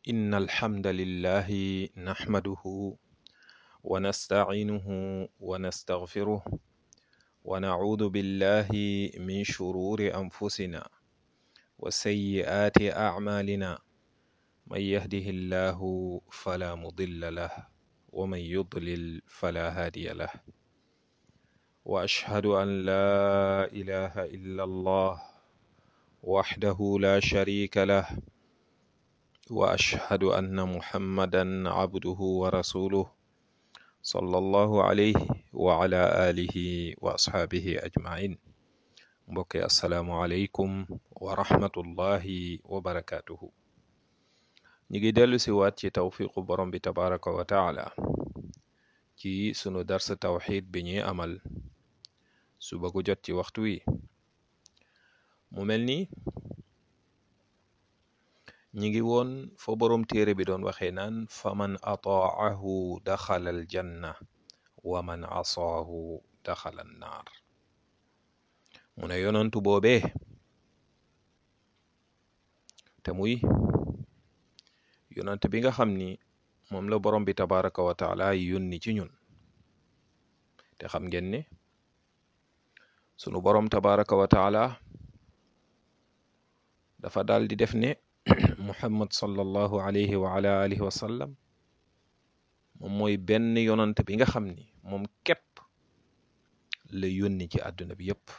إن الحمد لله نحمده ونستعينه ونستغفره ونعوذ بالله من شرور أنفسنا وسيئات أعمالنا من يهده الله فلا مضل له ومن يضلل فلا هادي له وأشهد أن لا إله إلا الله وحده لا شريك له وأشهد أن محمدا عبده ورسوله صلى الله عليه وعلى آله وأصحابه أجمعين mbokk yi asalaamualeykum wa rahmatullahi wa barakaatuhu ñu ngi dellu si waat ci tawfiqu borom bi tabaraka wa taala ci sunu dars tawxid bi ñuy amal suba gu jot ci waxtu wi mu mel ni ñi ngi woon fa borom téere bi doon waxee naan faman ataahu daxala aljanna wa man asaahu daxala annaar mu ne yonantu boobee te muy yonant bi nga xam ni moom la borom bi tabaraka wa taala yónni ci ñun te xam ngeen ne sunu borom tabaraka wa taala dafa daal di def ne muhammad sallallahu alayhi wa ala alihi wa sallam moom mooy benn yonant bi nga xam ni moom képp la yónni ci àdduna bi yépp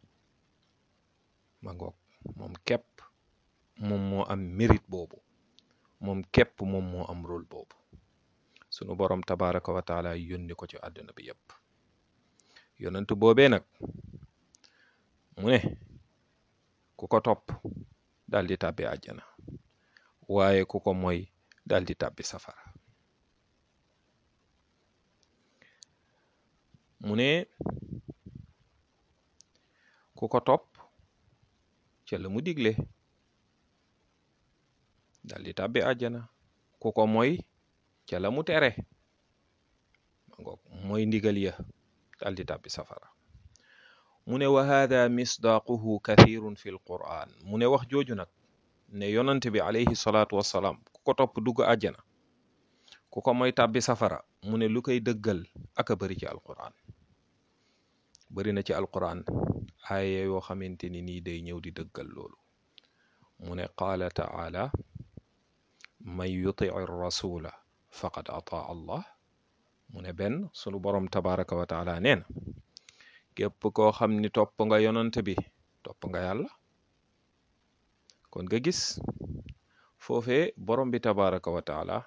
ma ngoog moom képp moom moo am mérite boobu moom képp moom moo am rôle boobu sunu borom tabaraka wa taala yónni ko ci àdduna bi yépp yonent boobee nag mu ne ku ko topp daal di tàbbi àjjana waaye ku ko moy daal di tàbbi safara mu ne ku ko topp ca la mu digle daal di tàbbi àjjana ku ko moy ca la mu tere ngoog mooy ndigal ya daal di tàbbi safara mu ne wa hada misdaaquhu kathirun fi lquran mu ne wax jooju nag ne yonant bi alayhi salaatu wassalaam ku ko topp dugg àjjana ku ko moy tàbbi safara mu ne lu koy dëggal aka bari ci alquran bari na ci alquran aaya yoo xamante ni nii day ñëw di dëggal loolu mu ne qaala taala man yutii rasula faqad ataa allah mu ne benn sunu borom tabaraka wa taala nee na képp koo xam ni topp nga yonant bi topp nga yàlla kon nga gis foofee borom bi tabaraka wa taala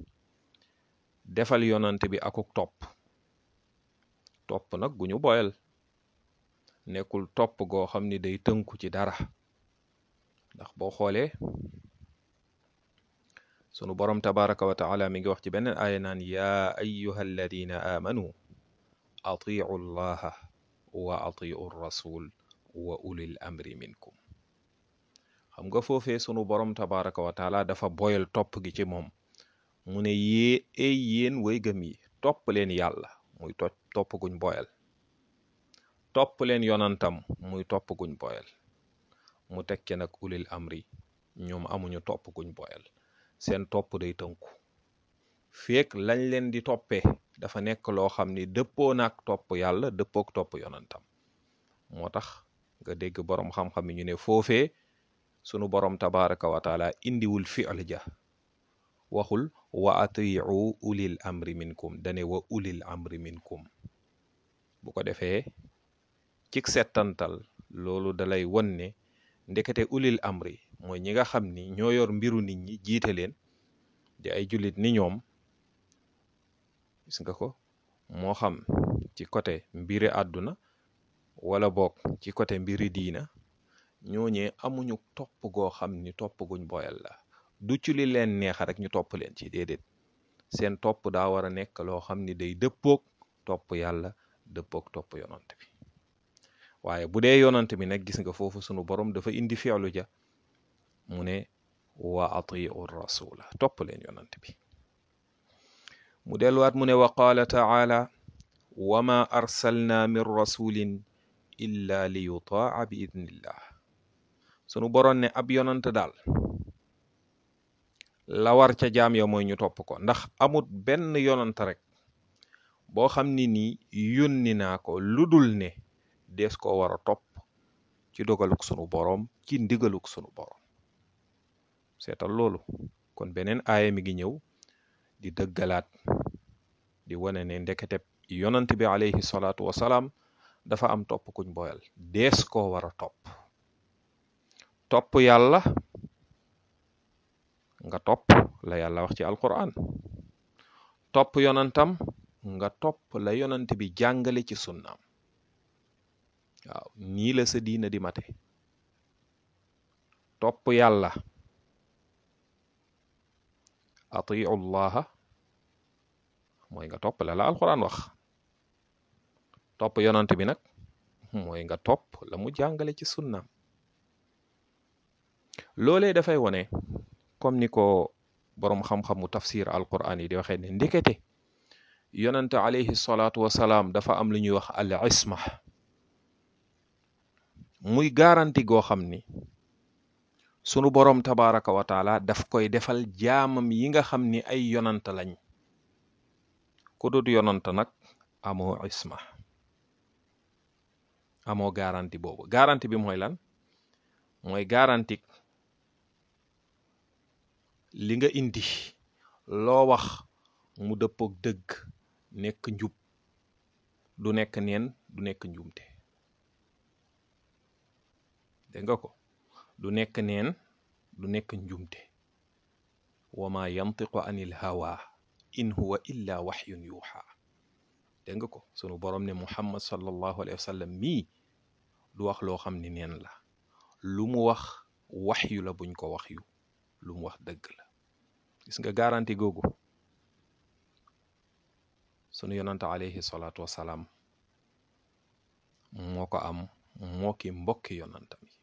defal yonant bi akuk topp topp nag gu ñu boyal nekkul topp goo xam ni day tënku ci dara ndax boo xoolee sunu borom tabaraka wa taala mi ngi wax ci beneen aaya naan yaa ayyuha alladina aamanu atiu llaha wa atiu rasul wa ulil amri minkum xam nga foofee sunu borom tabaraka wa taala dafa boyal topp gi ci moom mu ne yée ay yéen way gëm yi topp leen yàlla muy to topp guñ boyal topp leen yonantam muy topp guñ boyal mu tekke nag ulil amri ñoom amuñu topp guñ boyal seen topp day tënku feek lañ leen di toppee dafa nekk loo xam ni dëppoo naag topp yàlla dëppook topp yonantam moo tax nga dégg boroom xam-xam yi ñu ne foofee sunu boroom tabaraka wa taala indiwul fi'l ja waxul wa atiu ulil amri minkum dane wa ulil amri minkum bu ko defee cik settantal loolu dalay won ne ndekete ulil amri mooy ñi nga xam ni ñoo yor mbiru nit ñi jiite leen di ay jullit ni ñoom gis nga ko moo xam ci côté mbiri àdduna wala boog ci côté mbiri diina ñooñee amuñu topp goo xam ni topp guñ boyal la du ci li leen neexa rek ñu topp leen ci déedéet seen topp daa war a nekk loo xam ni day dëppoog topp yàlla dëppoog topp yonant bi waaye bu dee yonant bi nag gis nga foofu sunu borom dafa indi fi'lu ja mu ne wa atiu rasula topp leen yonant bi mu delluwaat mu ne wa qaala taala wa ma arsalna min rasulin illa li yutaa bi idnillah sunu boroon ne ab yonant daal la war ca jaam ya mooy ñu topp ko ndax amut benn yonant rek boo xam ni nii yónni naa ko lu dul ne dees koo war a topp ci dogaluk sunu boroom ci ndigaluk sunu boroom seetal loolu kon beneen aaya mi ngi ñëw di dëggalaat di wane ne ndekete yonant bi alayhi salaatu wasalaam dafa am topp kuñ boyal dees koo war a topp topp yàlla nga topp la yàlla wax ci alquran topp yonantam nga topp la yonant bi jàngale ci sunnaam waaw nii la sa diina di mate topp yàlla atiu llaha mooy nga topp la la alquran wax topp yonant bi nag mooy nga topp la mu jàngale ci sunnaam loolee dafay wone comme ni ko boroom xam-xamu tafsir alquran yi di waxee ne ndekete yonante alayhi salaatu wasalaam dafa am lu ñuy wax al isma muy garanti goo xam ni sunu boroom tabaraka wa taala daf koy defal jaamam yi nga xam ni ay yonant lañ ku dut yonant nag amoo isma amoo garanti boobu garanti bi mooy lan mooy garanti li nga indi loo wax mu dëppook dëgg nekk njub du nekk neen du nekk njuumte dégg nga ko du nekk neen du nekk njumte wa ma yantiqu anil hawa in huwa illa waxyun yuuxa dégg nga ko sunu boroom ne muhammad sallallahu alayhi wa sallam mii du wax loo xam ni neen la lu mu wax waxyu la buñ ko waxyu lu mu wax dëgg la gis nga garanti googu sunu yonante alayhi salaatu wasalaam moo ko am moo ki mbokki yonanta mi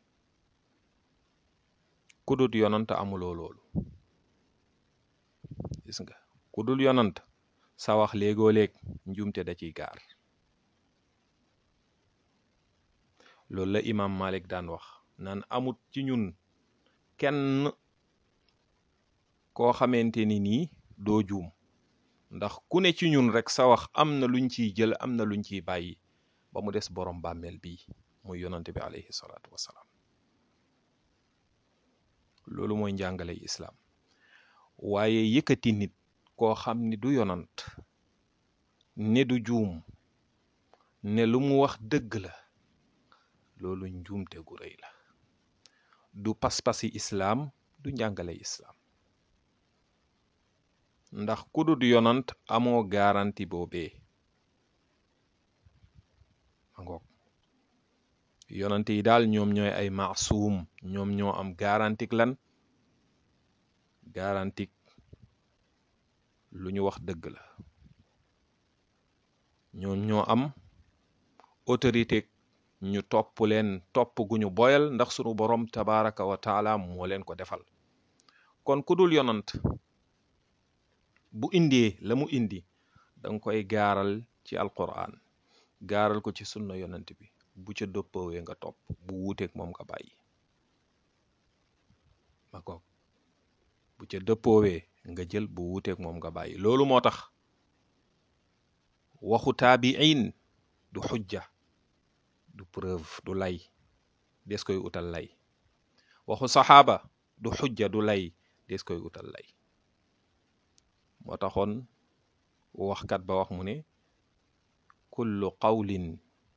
ku dul yonant amuloo loolu gis nga ku dul yonant sa wax léegoo léeg njuumte da ciy gaar loolu la imam Malik daan wax naan amut ci ñun kenn koo xamante ni nii doo juum ndax ku ne ci ñun rek sa wax am na luñ ciy jël am na luñ ciy bàyyi ba mu des borom bàmmeel bii muy yonante bi alayhi salaatu wasalaam loolu mooy njàngale islaam waaye yëkkati nit koo xam ni du yonant ne du juum ne lu mu wax dëgg la loolu njuumte gu rëy la du pas-pasi islaam du njàngale islaam ndax ku dul yonant amoo garanti boobee ma ngoog yonante yi daal ñoom ñooy ay maasuum ñoom ñoo am garantik lan garantik lu ñu wax dëgg la ñoom ñoo am autorité ñu topp leen topp gu ñu boyal ndax sunu borom tabaraka wa taala moo leen ko defal kon ku dul yonant bu indee la mu indi danga koy gaaral ci alquran gaaral ko ci sunna yonant bi bu ca dëppoowee nga topp bu wuuteeg moom nga bàyyi ma ko bu ca dëppoowee nga jël bu wuuteeg moom nga bàyyi loolu moo tax waxu taabiin du xujja du preuve du lay des koy utal lay waxu saxaaba du xujja du lay des koy utal lay moo taxoon waxkat ba wax mu ne kullu qawlin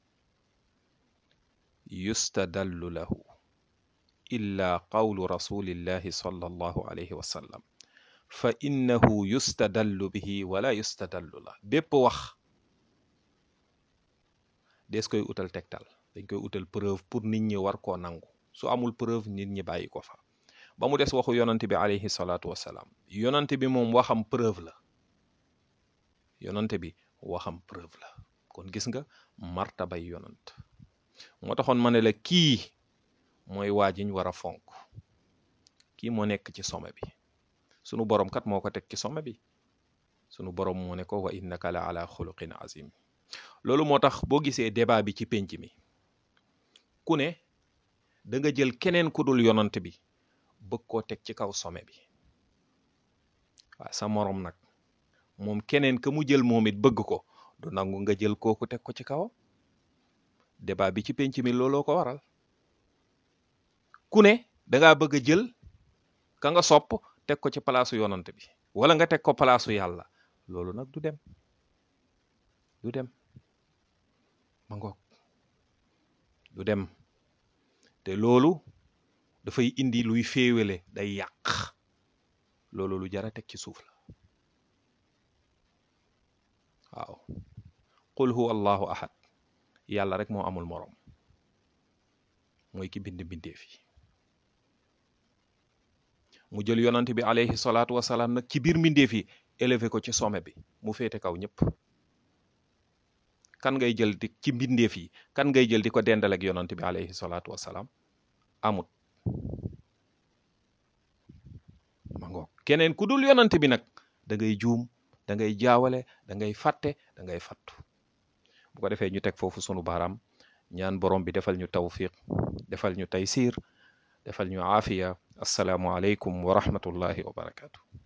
yustadallu lahu illa qawlu rasulillahi sallallahu alayhi wa sallam fa innahu yustadallu bihi wala yustadallu la bépp wax des koy utal tegtal dañ koy utal preuve pour nit ñi war koo nangu su amul preuve nit ñi bàyyi ko fa ba mu des waxu yonante bi alayhi salaatu wasalaam yonante bi moom waxam preuve la yonante bi waxam preuve la kon gis nga martabay yonant moo taxoon ma ne la kii mooy waa jiñ war a fonk kii moo nekk ci sommet bi sunu borom kat moo ko teg ci sommet bi sunu borom moo ne ko wa innaka la ala xuluqin azim loolu moo tax boo gisee débat bi ci pénc mi ku ne da nga jël keneen ku dul yonant bi bëgg koo teg ci kaw sommet bi waaw sa morom nag moom keneen ka mu jël moom it bëgg ko du nangu nga jël kooku teg ko ci kawam débat bi ci penc mi looloo ko waral ku ne dangaa bëgg a jël ka nga sopp teg ko ci palaasu yonant bi wala nga teg ko palaasu yàlla loolu nag du dem du dem ma ngoog du dem te loolu dafay indi luy féewale day yàq loolu lu jara teg ci suuf la waaw qul huwa allahu ahad yàlla rek moo amul moroom mooy ki bind bindeef yi mu jël yonant bi alayhi salaatu wasalaam nag ci biir mbindeef yi élevé ko ci sommet bi mu féete kaw ñëpp kan ngay jël di ci mbindeef yi kan ngay jël di ko dendal ak yonant bi alayhi salaatu wasalaam amut ma ngoog keneen ku dul yonant bi nag da ngay juum da ngay jaawale da ngay fàtte da ngay fattu bu ko defee ñu teg foofu sunu baaraam ñaan borom bi defal ñu tawfiq defal ñu taysiir defal ñu aafiya assalaamu aleykum wa rahmatullahi wa barakaatu